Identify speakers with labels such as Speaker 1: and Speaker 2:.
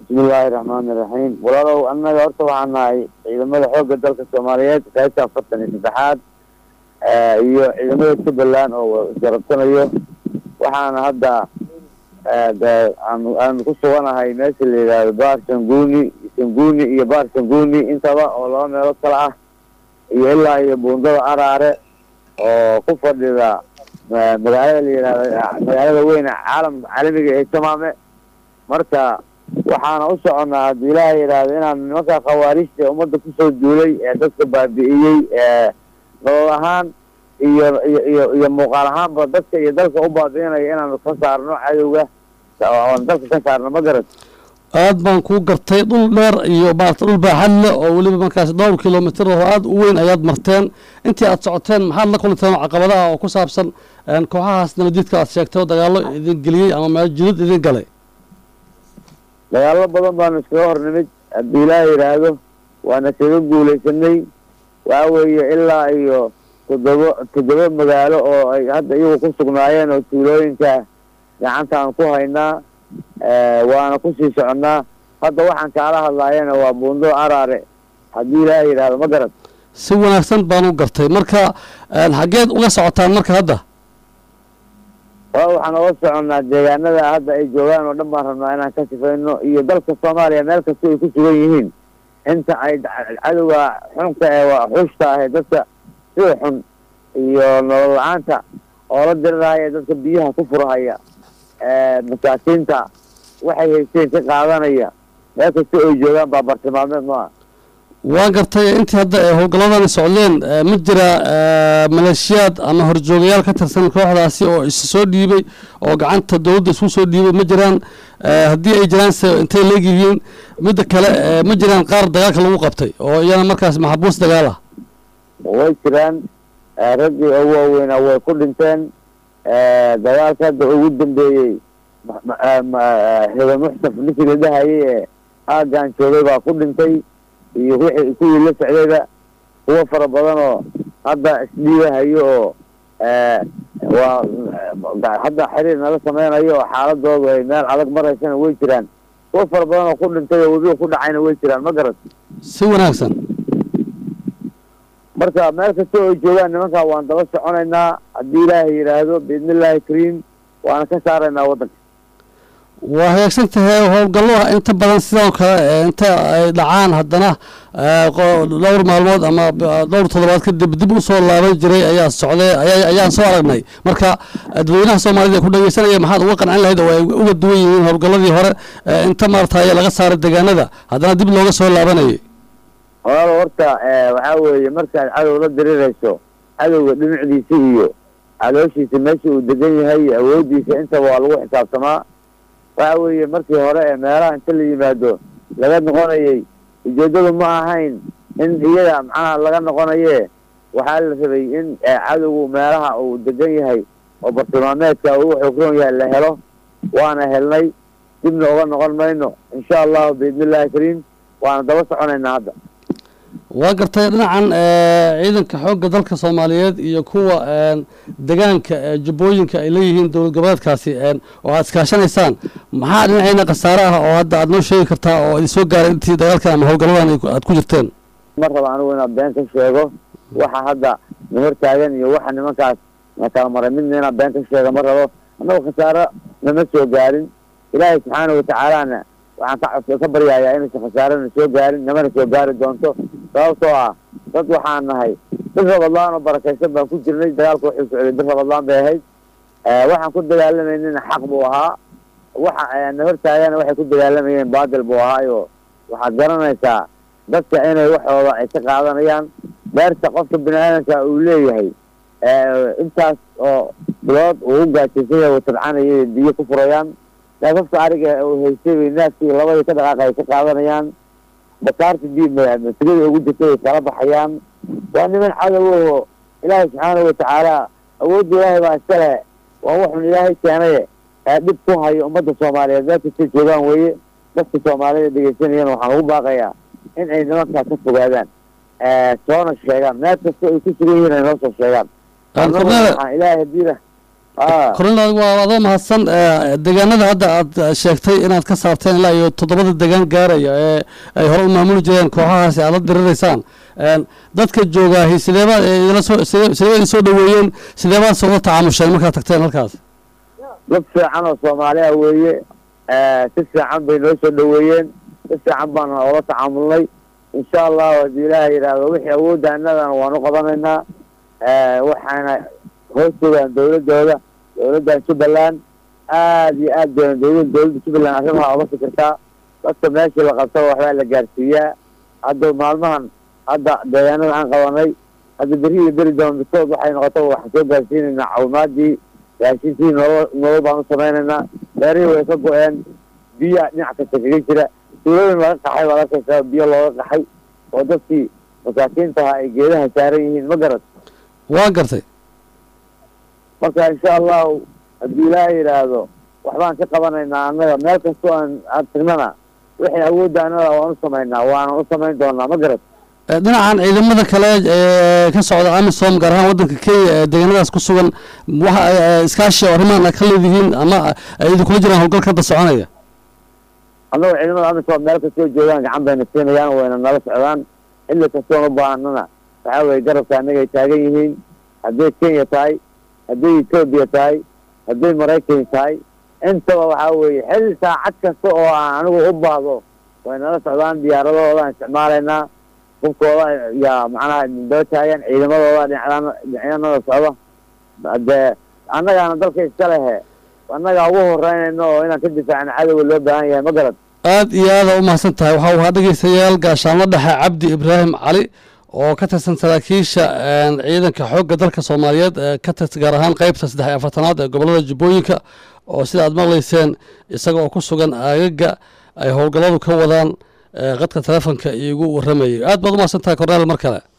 Speaker 1: bismillaahi raxmaani raxiim walaalow annaga horta waxaan nahay ciidamada xoogga dalka soomaaliyeed qaybta afartan iyo saddexaad iyo ciidamada jubbaland oo isgarabsanayo waxaana hadda aanu aanu ku suganahay meesha la yidhaahdo baar sanguni sanguni iyo baar sanguni intaba oo laba meelood kale ah iyo ilaa iyo buundada araare oo ku fadhida magaalada la yidhahdo magaalada weyne caalam caalamiga ee jamaame marka waxaana u soconnaa haddii ilaaha yidhaahdo inaan nimanka khawaarijta ummadda kusoo duulay ee dadka baabi'iyey ee nolol ahaan iyo iyo iyo iyo muuqaal ahaanba dadka iyo dalka u baabi'inaya inaanu ka saarno cadowga oon dalka ka saarno ma garat
Speaker 2: aad baan kuu gartay dhul dheer iyo maarata dhul baaxad leh oo weliba markaas dhowr kilomitr oo aada u weyn ayaad marteen intii aad socoteen maxaad la kulanteen oo caqabadaha oo ku saabsan kooxahaas nabadjidka aad sheegtay oo dagaallo idin geliyey ama meel jidad idin galay
Speaker 1: dagaallo badan baanu iskaga hor nimid haddii ilaaha yidhaahdo waana kaga guulaysanay waxa weeye ilaa iyo toddoba toddoba magaalo oo ay hadda iyagu ku sugnaayeen oo tuulooyinka gacantaan ku haynaa waana kusii soconnaa hadda waxaan kaala hadlaayana waa buundo araare haddii ilaaha yidhaahdo ma garan
Speaker 2: si wanaagsan baan u gartay marka xaggeed uga socotaan marka hadda
Speaker 1: waa waxaan oga soconnaa deegaanada hadda ay joogaan oo dhan baan rabnaa inaan ka sifayno iyo dalka soomaaliya meel kasta ay ku sugan yihiin inta ay cadowga xunka ee xushta ah ee dadka sida xun iyo nolol la-aanta oo la dirirahaya dadka biyaha ku furahaya masaakiinta waxay haysteen ka qaadanaya meel kasta ay joogaan baa bartilmaameed maaha
Speaker 2: waan gartay intii hadda ee howlgalladani socdeen ma jira maleeshiyaad ama horjoogayaal ka tirsan kooxdaasi oo is soo dhiibay oo gacanta dowladda isku soo dhiibay ma jiraan haddii ay jiraan se intay leegyihiin midda kale ma jiraan qaar dagaalka lagu qabtay oo iyana markaas maxabuus dagaal ah
Speaker 1: way jiraan raggii ugu waaweynaa way ku dhinteen dagaalka hadda ugu dambeeyey hebe muxtaf ninkii la dhahayay ee aaggaan joogay baa ku dhintay iyo wixii kuwii la socdayba kuwo fara badan oo hadda isdhiibahayo oo waa hadda xiriir nala sameynayo oo xaaladoodu ay meel adag maraysana way jiraan kuwo fara badan oo ku dhintay oo webiga ku dhacayna way jiraan ma garat
Speaker 2: si wanaagsan
Speaker 1: marka meel kasta oo ay joogaan nimankaa waan daba soconaynaa haddii ilaahay yidhaahdo biidni illaahi kariim waana ka saaraynaa waddanka
Speaker 2: waa hagaagsan tahay howlgallo inta badan sidoo kale inta ay dhacaan haddana dhowr maalmood ama dhowr toddobaad kadib dib u soo laaban jiray ayaa socday ayaan soo aragnay marka dadweynaha soomaalida ee ku dhegeysanaya maxaad uga qancin lahayd oo ay uga duwan yihiin howlgalladii hore inta maarataye laga saaray deegaanada haddana dib looga soo laabanayay
Speaker 1: walaalo horta waxaa weeye markaad cadow la dirirayso cadowga dhinacdiisa iyo calooshiisa meesha uu degan yahay iyo awooddiisa intaba waa lagu xisaabtamaa waxa weeye markii hore ee meelaha inta la yimaado laga noqonayay ujeeddadu ma ahayn in iyada macnaha laga noqonaye waxaa la rabay in cadowgu meelaha uu degan yahay oo bartilmaameedka uu xukroon yahay la helo waana helnay dibna uga noqon mayno insha allahu biidni illahi kariim waana daba soconaynaa hadda
Speaker 2: waa gartay dhinacan ciidanka xoogga dalka soomaaliyeed iyo kuwa degaanka jubbooyinka ay leeyihiin dowlad goboleedkaasi oo aad iskaashanaysaan maxaa dhinaceyna khasaare ah oo hadda aad noo sheegi kartaa oo idin soo gaaray intii dagaalkan ama howlgalladan aad ku jirteen
Speaker 1: ma raba anigu inaad been ka sheego waxa hadda na hortaagan iyo waxa nimankaas na kala maray midna inaad been ka sheega ma rabo annagu khasaaro nama soo gaarin ilaahay subxaanahu watacaalana waxaan ka ka baryayaa inaysan khasaarana soo gaarin namana soo gaari doonto sababtoo ah dad waxaan nahay bir rabadlaan oo barakaysan baan ku jirnay dagaalka wuxuu socday bir rabadlaan bay ahayd waxaan ku dagaalamaynina xaq buu ahaa waxa na hortaagana waxay ku dagaalamayeen baadil buu ahaayo waxaad garanaysaa dadka inay waxooda ay ka qaadanayaan beerta qofka bini aadamka uu leeyahay intaas oo bilood uu u gaajaysan yahay tabcanaya biyo ku furayaan naafafka ariga uu haystay bay naaskii labadii ka dhaqaaqa ay ka qaadanayaan bakaarta bi masigada ugu jirtay ay kala baxayaan waa niman cadow ilaahay subxaanahu watacaala awoodda ilaahay baa iska leh waa wuxun ilaahay keenaye ee dhib ku hayo ummadda soomaaliyeed meel kastay joogaan weeye dadka soomaalida dhegeysanayana waxaan ugu baaqayaa in ay nimankaas ka fogaadaan soona sheegaan meel kasta ay ku sugan yihiin ay noo soo sheegaan waxaan ilaahay hadiila aa
Speaker 2: kornel waa adoo mahadsan ee, deegaanada hadda aad sheegtay inaad ka saabteen ilaa iyo toddobada deegaan gaaraya ee ay hore u maamuli jireen kooxahaasi aad la diriraysaan Een, dadka joogaahi sideebaad ee idinla soo sidee sidee idin soo dhaweeyeen sideebaad soo tacaamusheen markaad tagteen halkaas
Speaker 1: dad fiican oo soomaaliya weeye si fiican bay noo soo dhaweeyeen si fiican baan oola tacaamulnay insha allahu haddii ilaaha yidhaahdo wixii awoodda annagana waanu qabanaynaa waxaana hoos joogaan dawladooda dawladdan jubbaland aad iyo aad bayna dawlad dawladda jubbaland arrimaha oga fikirtaa dadka meeshii la qabtaba waxbaa la gaarsiiyaa hadda maalmahan hadda deegaanada aan qabanay hadda beri iyo beri doon midkood waxay noqotaba waxaan soo gaarsiinaynaa caawimaadii raashinkii nolol nolol baan u samaynaynaa beerihii way ka go-een biya dhinac kasta kaga jira tuulooyin laga qaxay baad arkaysaa biyo looga qaxay oo dadkii masaakiintaha ay geedaha saaran yihiin ma garad
Speaker 2: waa gartay
Speaker 1: marka insha allahu haddii ilaaha yidhaahdo waxbaan ka qabanaynaa annaga meel kastoo aan aan tagnana wixii awoodda annaga waan u samaynaa waana u samayn doonaa ma garad
Speaker 2: Ee, dhinacan ciidamada kale ee ka socda amisom gaar ahaan waddanka kenya ee deegaanadaas ku sugan waxa ay ay iskaashi oo arrimahan ay ka leedihiin ama ay idinkula jiraan howlgalka hadda soconaya
Speaker 1: annaga ciidamada amisom meel kastoo joogaan gacan bayna siinayaan wayna nala socdaan xilli kastoon u baahnana waxaa weye garabka annagay taagan yihiin hadday kenya tahay hadday etoobiya tahay hadday maraykan tahay intaba waxaa weeye xilli saacad kasta oo aan anigu u baahdo way nala socdaan diyaaradoodan isticmaalaynaa hubkooda yaa macnaha daba taagan ciidamadooda dhinacdaan dhinacyanada socda dee annagaana dalka iska lehe annagaa ugu horeynayno oo inaan ka difaacno cadowga loo baahan yahay ma garad
Speaker 2: aad iyo aada u mahadsan tahay waxaa wahaa dhegeystayaal gaashaanlo dhexe cabdi ibraahim cali oo ka tirsan saraakiisha een, ciidanka xoogga dalka soomaaliyeed ee ka tirsan gaar ahaan qeybta saddex iyo afartanaad ee gobolada jubbooyinka oo sida aad maqlayseen isaga oo ku sugan aagaga ay howlgalladu ka wadaan ee, qadka telefonka iigu waramayay aad baad u mahadsan tahay korneel mar kale